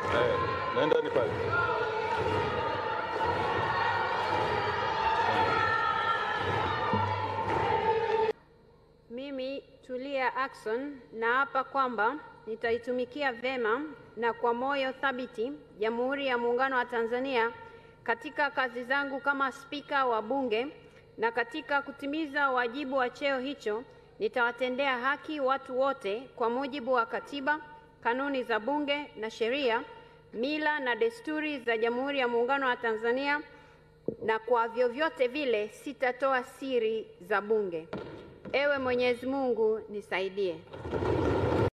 Eh, nenda ni pale. Mimi Tulia Ackson naapa kwamba nitaitumikia vema na kwa moyo thabiti Jamhuri ya Muungano wa Tanzania katika kazi zangu kama Spika wa Bunge na katika kutimiza wajibu wa cheo hicho nitawatendea haki watu wote kwa mujibu wa Katiba, kanuni za Bunge na sheria, mila na desturi za Jamhuri ya Muungano wa Tanzania na kwa vyovyote vile sitatoa siri za Bunge. Ewe Mwenyezi Mungu nisaidie.